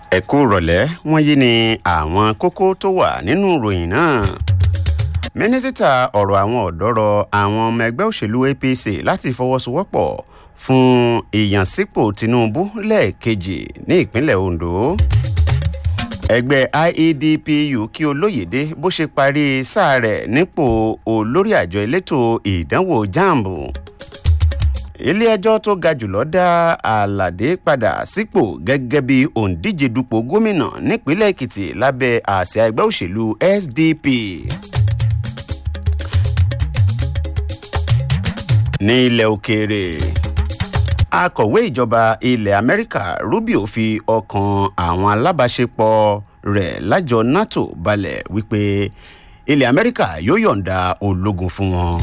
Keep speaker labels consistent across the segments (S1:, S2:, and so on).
S1: ẹ kú rọ̀lẹ́ wọ́n yí ni àwọn kókó tó wà nínú ìròyìn náà mínísítà ọ̀rọ̀ àwọn ọ̀dọ́ rọ àwọn ọmọ ẹgbẹ́ òṣèlú apc láti fọwọ́sowọ́pọ̀ fún ìyànsípò tinubu lẹ́ẹ̀kejì ní ìpínlẹ̀ ondo ẹgbẹ́ iedpu kí olóyèdè bó ṣe parí sáà rẹ̀ nípò olórí àjọ elétò ìdánwò jamb ilé-ẹjọ́ tó ga jùlọ dá àlàdé padà sípò gẹ́gẹ́ bí òǹdíje dupò gómìnà nípínlẹ̀ èkìtì lábẹ́ àsíá ẹgbẹ́ òṣèlú sdp. ní ilẹ̀ òkèèrè akọ̀wé ìjọba ilẹ̀ amẹ́ríkà rubio fi ọkàn àwọn alábàáṣepọ̀ rẹ̀ lájọ nato balẹ̀ wípé ilẹ̀ amẹ́ríkà yóò yọ̀ǹda ológun fún wọn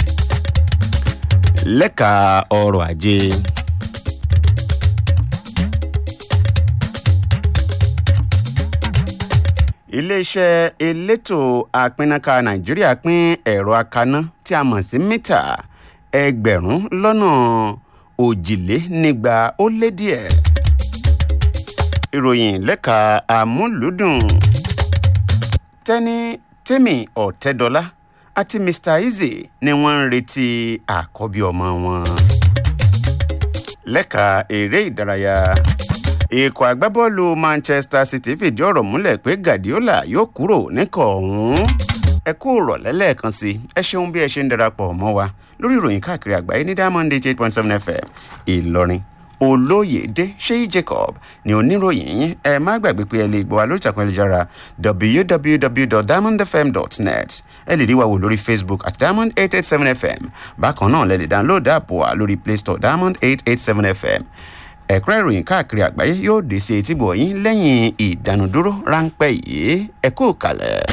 S1: lẹ́ka ọrọ̀ ajé. iléeṣẹ́ elétò àpínnáka nàìjíríà pín ẹ̀rọ akaná tí a mọ̀ sí mítà ẹgbẹ̀rún lọ́nà òjìlénígba ó lé díẹ̀. ìròyìn lẹ́ka àmúlùdùn tẹ́ni tẹ́mi ọ̀tẹ́dọ́lá àti mr eze ni wọ́n ń retí àkọ́bí ọmọ wọn. lẹ́ka eré ìdárayá ikọ̀ agbábọ́ọ̀lù manchester city fìdí ọ̀rọ̀ múlẹ̀ pé guardiola yóò kúrò níkọ̀ ọ̀hún. ẹ kú rọ̀lẹ́ lẹ́ẹ̀kan sí ẹ ṣeun bí ẹ ṣe ń darapọ̀ mọ́ wa lórí ìròyìn káàkiri àgbáyé ní diamond eight point seven fm ìlọrin olóyèdè ṣéyí jacob ní oníròyìn yín ẹ má gbàgbé pé ẹ lè gbọ́ wa lórí ìtàkùn ẹlẹ́jára www.diamondfm.net ẹ lè rí wa wò lórí facebook at diamond eight eight seven fm bákan náà lẹ lè download app wa lórí play store diamond eight eight seven fm ẹ̀kúnrẹ́ ìròyìn káàkiri àgbáyé yóò dé sí etí bọ̀ yín lẹ́yìn ìdánudúró ráńpẹ́ yìí ẹ kú kalẹ̀.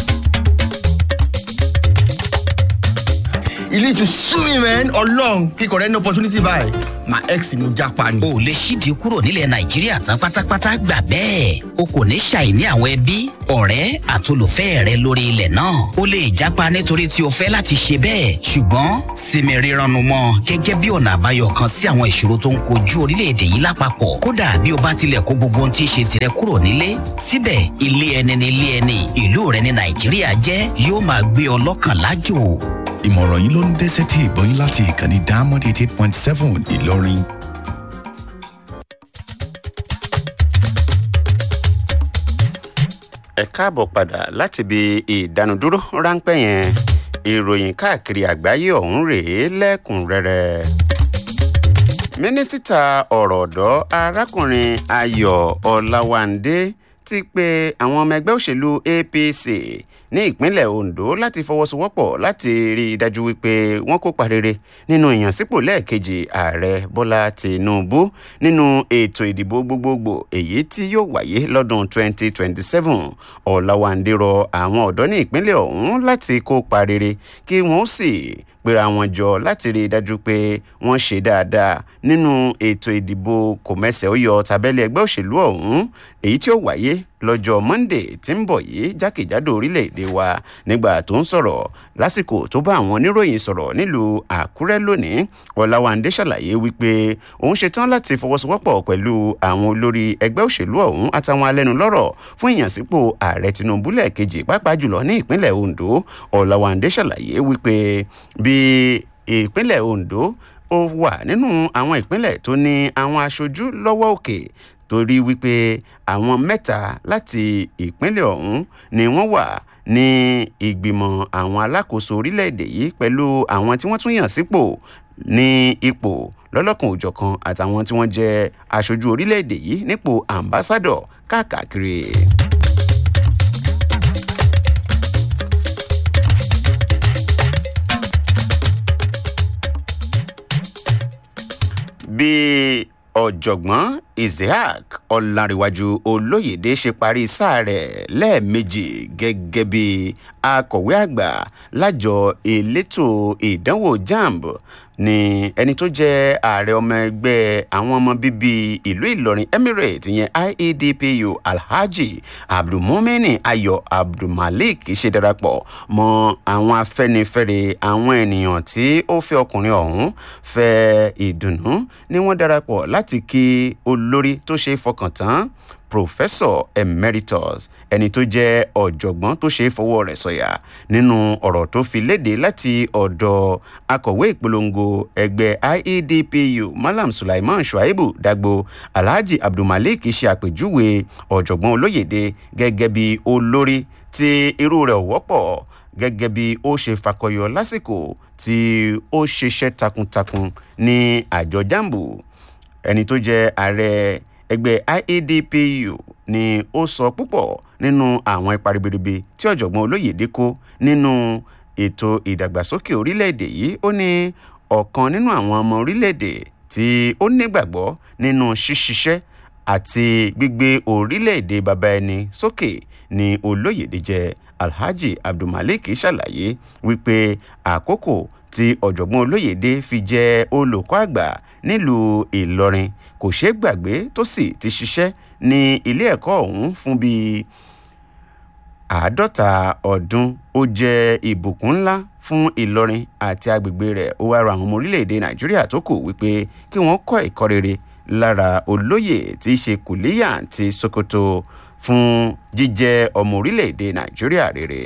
S2: you need to sue me man ọlọrun kíkọ rẹ ní opportunity báyìí my ex ni mo japa ni.
S3: o lè ṣídìí kúrò nílẹ̀ nàìjíríà tán pátápátá gbà bẹ́ẹ̀ o kò ní ṣàìní àwọn ẹbí ọ̀rẹ́ àtolùfẹ́ rẹ lórí ilẹ̀ náà o lè japa nítorí tí o fẹ́ láti ṣe bẹ́ẹ̀ ṣùgbọ́n sinmi rírannu mọ́ gẹ́gẹ́ bí ọ̀nà àbáyọ kan sí àwọn ìṣòro tó ń kojú orílẹ̀-èdè yìí lápapọ̀ kódà bí o bá tilẹ̀ kó gbogbo ohun tí í ṣe tirẹ̀ kúrò nílé síbẹ̀ ilé ẹni ní ilé ẹni ìlú rẹ ní nàìjíríà jẹ́ yóò máa gbé ọ lọ́kàn lájò
S4: ìmọ̀ràn yìí ló ń dé sétí ìgbọ́yìn láti ìkànnì diamond eighty eight point seven ìlọrin.
S1: ẹ káàbọ̀ padà láti ibi ìdánudúró ráńpẹ́ yẹn ìròyìn káàkiri àgbáyé ọ̀hún rèé lẹ́kùnrẹ́rẹ́ mínísítà ọ̀rọ̀ ọ̀dọ́ arákùnrin ayọ̀ ọ̀làwándé ti pe àwọn ọmọ ẹgbẹ́ òṣèlú apc ní ìpínlẹ̀ ondo láti fọwọ́sowọ́pọ̀ láti rí i dájú wípé wọ́n kópa rere nínú ìyànsípò lẹ́ẹ̀kejì ààrẹ bọ́lá tìǹbù nínú ètò ìdìbò gbogbogbò èyí tí yóò wáyé lọ́dún 2027 ọ̀làwàǹdè rọ àwọn ọ̀dọ́ ní ìpínlẹ̀ ọ̀hún láti kópa rere kí wọ́n sì pera wọn jọ láti rí i dájú pé wọ́n ṣe dáadáa nínú ètò ìdìbò kòmẹ́sẹ̀ ó yọ tàbẹ́lẹ̀ ẹgbẹ́ òṣèlú ọ̀hún èyí tí ó wáyé lọ́jọ́ monday tí ń bọ̀ yìí jákèjádò orílẹ̀-èdè wa nígbà tó ń sọ̀rọ̀ lásìkò tó bá àwọn oníròyìn sọ̀rọ̀ nílùú àkúrẹ́ lónìí ọ̀làwàndé ṣàlàyé wípé òun ṣetán láti fọwọ́sowọ́pọ̀ pẹ̀lú àwọn olórí ẹgbẹ́ òṣèlú ọ̀hún àtàwọn alẹ́nulọ́rọ̀ fún ìyànsípò ààrẹ tinubu lẹ́ẹ̀kejì pàápàá jùlọ ní ìpínlẹ̀ ondo ọ̀làwàndé ṣàlàyé wípé bí ìpínlẹ̀ ondo ó wà nínú àwọn ìpínlẹ̀ tó ní àwọn aṣojú lọ́wọ́ òkè torí wípé àwọn mẹ́ta láti ìpínlẹ̀ ọ̀hún ni wọ́n wà ní ìgbìmọ̀ àwọn alákòóso orílẹ̀-èdè yìí pẹ̀lú àwọn tí wọ́n tún yàn sípò ní ipò lọ́lọ́kan òjọ̀kan àtàwọn tí wọ́n jẹ́ aṣojú orílẹ̀-èdè yìí nípò ambassadọ̀ káàkiri. bíi ọ̀jọ̀gbọ́n isaac ọ̀làǹrẹ̀wájú olóyèdè ṣe parí sáà rẹ̀ lẹ́ẹ̀mejì gẹ́gẹ́ bí akọ̀wé àgbà lájọ elétò ìdánwò jamb ni ẹni tó jẹ́ ààrẹ ọmọ ẹgbẹ́ àwọn ọmọ bíbí ìlú ìlọrin emirate ìyẹn iedpu alhaji abdulmumini ayọ̀ abdulmalik ṣe darapọ̀ mọ́ àwọn afẹ́nifẹ́re àwọn ènìyàn tí ó fẹ́ ọkùnrin ọ̀hún fẹ́ ìdùnnú ni wọ́n darapọ̀ láti kí olórí tó ṣe fọkàn tán professor emeritus ẹni tó jẹ́ ọ̀jọ̀gbọ́n tó ṣe é fọwọ́ rẹ̀ sọ̀yà nínú ọ̀rọ̀ tó fi léde láti ọ̀dọ̀ akọ̀wé ìpolongo ẹgbẹ́ iedpu malam sulaiman shuaibu dagbo alhaji abdulmalik ṣe àpèjúwe ọ̀jọ̀gbọ́n olóyèdè gẹ́gẹ́ bí olórí tí irú rẹ̀ wọ́pọ̀ gẹ́gẹ́ bí ó ṣe fakọyọ lásìkò tí ó ṣiṣẹ́ takuntakun ní àjọ jambu ẹni tó jẹ́ ààrẹ ẹgbẹ́ iedpu ni ó sọ púpọ̀ nínú àwọn ipa ribiribi tí ọ̀jọ̀gbọ́n olóyèdè kó nínú ètò ìdàgbàsókè orílẹ̀-èdè yìí ó ní ọ̀kan nínú àwọn ọmọ orílẹ̀-èdè tí ó nígbàgbọ́ nínú ṣíṣiṣẹ́ àti gbígbé orílẹ̀-èdè baba ẹni sókè ni olóyèdè jẹ́ alhaji abdulmalik ṣàlàyé wípé àkókò tí ọ̀jọ̀gbọ́n olóyèdè fi jẹ́ olùkọ́ àgbà nílùú ìlọrin kò ṣeé gbàgbé tó sì ti ṣiṣẹ́ ní ilé ẹ̀kọ́ ọ̀hún fún bíi àádọ́ta ọdún ó jẹ́ ìbùkún ńlá fún ìlọrin àti agbègbè rẹ̀ ó wá rọ àwọn ọmọ orílẹ̀-èdè nàìjíríà tó kù wípé kí wọ́n kọ́ ẹ̀kọ́ rere lára olóyè tí í ṣe kùlíyà ti sokoto fún jíjẹ́ ọmọ orílẹ̀-èdè nàìjíríà rere.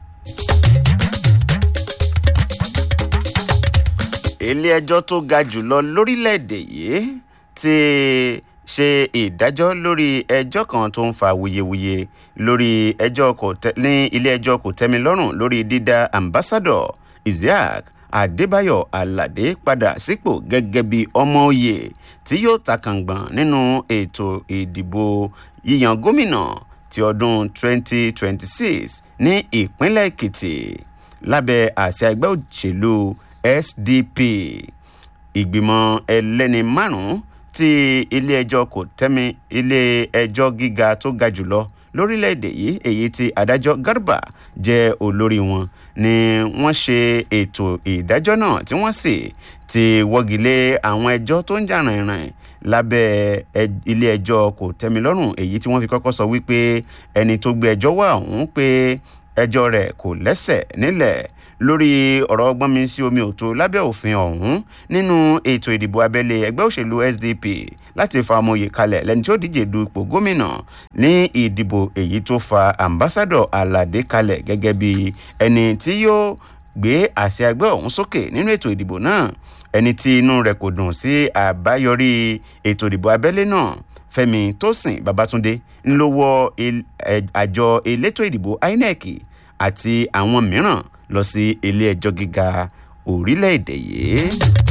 S1: ilé-ẹjọ́ tó ga jùlọ lórílẹ̀-èdè yìí ti ṣe ìdájọ́ lórí ẹjọ́ kan tó ń fa wuyewuye lórí ẹjọ́ kò tẹ́ ní ilé-ẹjọ́ kò tẹ́mi lọ́rùn lórí dídá ambassadọ̀ isiaq adébáyọ̀ aládé padà sípò gẹ́gẹ́ bí ọmọ òye tí yóò ta kàngbọ̀n nínú ètò ìdìbò yíyan gómìnà ti ọdún 2026 ní ìpínlẹ̀ èkìtì lábẹ́ àṣẹ ẹgbẹ́ òṣèlú sdp ìgbìmọ̀ ẹlẹ́ni márùn-ún tí ilé-ẹjọ́ kò tẹ́mi ilé-ẹjọ́ gíga tó ga jùlọ lórílẹ̀‐èdè yìí èyí tí adájọ́ garba jẹ́ olórí wọn ni wọ́n ṣe ètò ìdájọ́ náà tí wọ́n sì ti wọ́gilé àwọn ẹjọ́ tó ń jà rìnrìn lábẹ́ ilé-ẹjọ́ kò tẹ́mi lọ́rùn èyí tí wọ́n fi kọ́kọ́ sọ wípé ẹni tó gbé ẹjọ́ wà ọ̀hún pé ẹjọ́ rẹ̀ kò lẹ́sẹ̀ nílẹ̀ lórí ọ̀rọ̀ ọgbọ́n mi sí omi òtó lábẹ́ òfin ọ̀hún nínú ètò ìdìbò abẹ́lé ẹgbẹ́ òṣèlú sdp láti fa ọmọye kalẹ̀ lẹ́ni tí ó díje du ipò gómìnà ní ìdìbò èyí tó fa ambassadọ aládé kalẹ̀ gẹ́gẹ́ bí ẹni tí yóò gbé àṣẹ ẹgbẹ́ ọ̀hún sókè nínú ètò ìdìbò náà ẹni tí inú rẹ̀ kò dùn sí àbáyọrí ètò ìdìbò abẹ́lé náà fẹmi tósìn babatunde ńlọwọ àjọ elétò ìdìbò inec àti àwọn mìíràn lọ sí ilé ẹjọ́ gíga orílẹ̀-èdè yìí.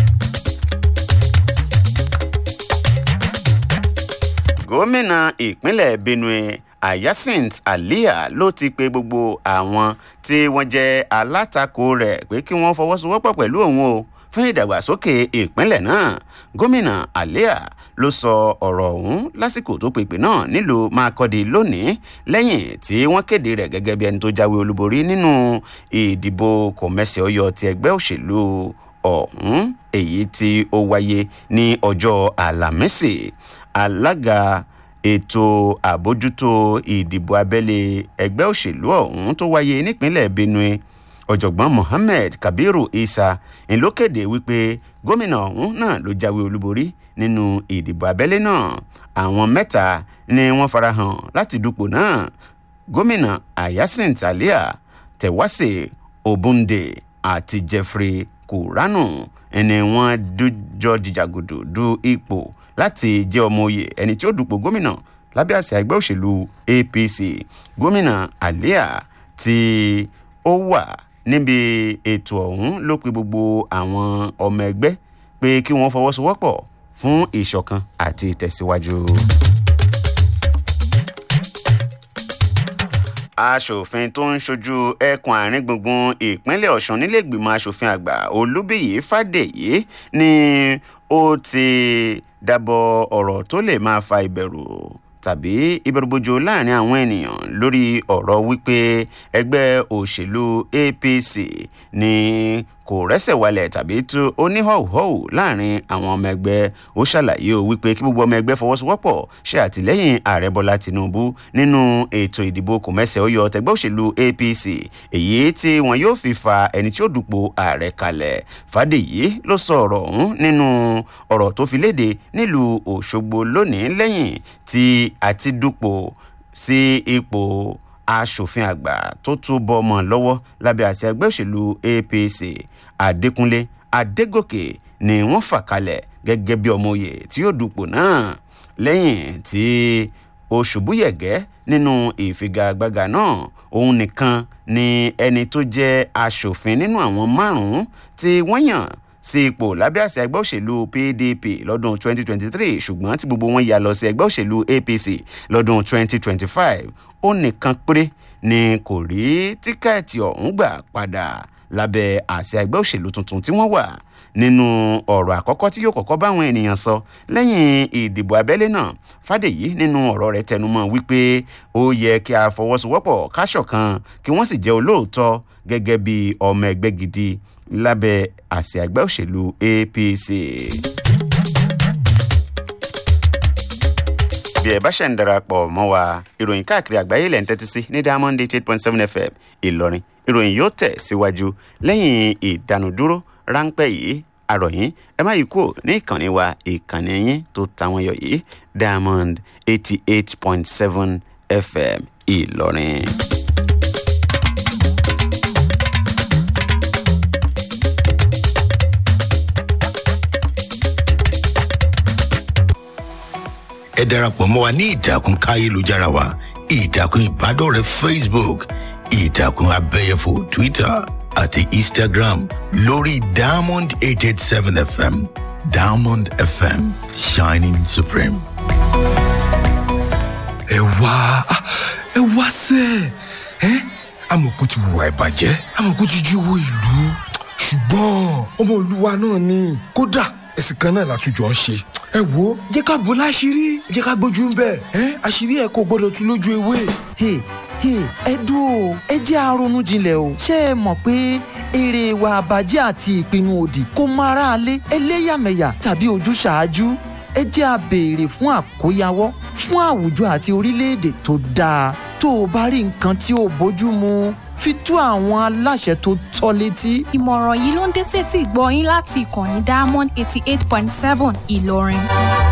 S1: gómìnà ìpínlẹ̀ benue ayasint aliya ló ti pe gbogbo àwọn tí wọ́n jẹ́ alátakò rẹ̀ pé kí wọ́n fọwọ́sowọ́pọ̀ pẹ̀lú òun o fún ìdàgbàsókè ìpínlẹ̀ náà gómìnà aliya ló sọ ọ̀rọ̀ ọ̀hún lásìkò tó pèpè náà nílùú makọ́di lónìí lẹ́yìn tí wọ́n kéde rẹ̀ gẹ́gẹ́ bí ẹni tó jáwé olúborí nínú ìdìbò kọ̀mẹ́sì ọyọ ti ẹgbẹ́ òṣèlú ọ̀hún èyí tí ó wáyé ní ọjọ́ àlàmísì alága ètò àbójútó ìdìbò abẹ́lé ẹgbẹ́ òṣèlú ọ̀hún tó wáyé nípínlẹ̀ benue ọ̀jọ̀gbọ́n mohammed kabiru isa ńlọkéde wípé gómìnà ọ̀hún náà ló jáwé olúborí nínú ìdìbò abẹ́lé náà àwọn mẹ́ta ni wọ́n farahàn láti dupò náà gómìnà ayasin talia tẹ̀wáṣe obunde àti jeffrey kuranu ẹni wọ́n jọ dìjàgùdù du ipò láti jẹ́ ọmọ oyè ẹni tí ó dupò gómìnà lábẹ́ àṣà ẹgbẹ́ òṣèlú apc gómìnà alia tí ó wà níbi ètò ọ̀hún ló pe gbogbo àwọn ọmọ ẹgbẹ́ pé kí wọ́n fọwọ́sowọ́pọ̀ fún ìṣọ̀kan àti ìtẹ̀síwájú. aṣòfin tó ń ṣojú ẹkùn àárín gbùngbùn ìpínlẹ̀ ọ̀sùn nílẹ̀gbìmọ̀ aṣòfin àgbà olúbíyí fàdèyí ni ó ti dábọ̀ ọ̀rọ̀ tó lè máa fa ìbẹ̀rù tàbí ìbẹ̀rùbojo láàrin àwọn ènìyàn lórí ọ̀rọ̀ wípé ẹgbẹ́ òṣèlú apc ni kò rẹ́sẹ̀ walẹ̀ tàbí tú oníhọ̀hùhọ̀hù láàrin àwọn ọmọ ẹgbẹ́ ó ṣàlàyé o wípé kí gbogbo ọmọ ẹgbẹ́ fọwọ́sowọ́pọ̀ ṣe àtìlẹ́yìn ààrẹ bọ́lá tinubu nínú ètò ìdìbò kòmẹ́sẹ̀ ó yọ tẹgbẹ́ òṣèlú apc èyí tí wọn yóò fi fa ẹni tí ó dupò ààrẹ kalẹ̀ fàdèyí ló sọ ọ̀rọ̀ ọ̀hún nínú ọ̀rọ̀ tó fi léde nílùú òṣogbo lónìí lẹ́yìn tí a ti dupò sí ipò aṣòfin àgbà tó tún bọ́ ọmọ lọ́wọ́ lábẹ́ àṣẹ ẹgbẹ́ òṣèlú apc adékúnlé adégòkè ni wọ́n fà kalẹ̀ gẹ́gẹ́ bí ọmọ òye tí yóò dupò náà lẹ́yìn tí ó ṣubú yẹ̀gẹ́ nínú ìfigagbága náà òun nìkan ni ẹni tó jẹ́ aṣòfin nínú àwọn márùn-ún tí wọ́n yàn sí ipò lábẹ́ àṣẹ ẹgbẹ́ òṣèlú pdp lọ́dún 2023 ṣùgbọ́n tí gbogbo wọn yà lọ sí ẹgbẹ́ òṣèlú apc lọ́dún 2025 ó nìkan péré ni kò rí tíkẹ́ẹ̀tì ọ̀hún gbà padà lábẹ́ àṣẹ ẹgbẹ́ òṣèlú tuntun tí wọ́n wà nínú ọ̀rọ̀ àkọ́kọ́ tí yóò kọ́kọ́ báwọn ènìyàn sọ lẹ́yìn ìdìbò abẹ́lé náà fàdèyí nínú ọ̀rọ̀ rẹ̀ tẹnumọ́ wípé ó yẹ kí a fọwọ́sowọ́pọ̀ káṣọ̀kan kí wọ́n sì jẹ́ olóòótọ́ gẹ́gẹ́ bí ọmọ ẹgbẹ́ gidi lábẹ́ àṣẹ ẹgbẹ́ òṣèlú apc. bí ẹ bá ṣe ń darapọ̀ mọ́ wa ìròyìn káàkiri àgbáyé lẹ́ ń tẹ́tí sí ní diamond eight point seven fm ìlọrin ìròyìn yóò tẹ̀ síwájú lẹ́yìn ìdánudúró ráńpẹ́ yìí àròyìn ẹ má yí kúrò ní ìkànnì wa ìkànnì yín tó táwọn yọ yìí diamond eighty eight point seven fm ìlọrin.
S4: ẹ darapọ̀ mọ́ wa ní ìtàkùn káyélujára wa ìtàkùn ìbádọ́rẹ̀ẹ́ facebook ìtàkùn abẹ́yẹfò twitter àti instagram lórí diamond eight eight seven fm diamond fm shining supreme.
S5: ẹ wá ah, ẹ wá sẹ ẹ amọ̀kú ti wùwà ìbàjẹ́ amọ̀kú ti jí owó ìlú ṣùgbọ́n ọmọ olúwa náà ni kódà ẹ̀sìn kan náà látújọ ń ṣe ẹ wo jẹ́ ká bò láṣìírí jẹ́ ká gbójú ń bẹ̀ ẹ́ àṣírí ẹ̀ kò gbọ́dọ̀ tún lójú ewé.
S6: Hey, hey, ẹ dúró ẹ jẹ́ àrònú jinlẹ̀ o ṣé ẹ mọ̀ pé èrè ìwà àbàjẹ́ àti ìpinnu òdì kò mọ aráalé ẹlẹ́yàmẹ̀yà tàbí ojúṣàájú ẹ jẹ́ a béèrè fún àkóyawọ́ fún àwùjọ àti orílẹ̀-èdè tó dáa tó o bá rí nǹkan tí ò bójú mu fi tó àwọn aláṣẹ tó tọ́ létí.
S7: ìmọ̀ràn yìí ló ń dé tètè gbọ́ yín láti ìkànnì diamond eighty eight point seven ìlọrin.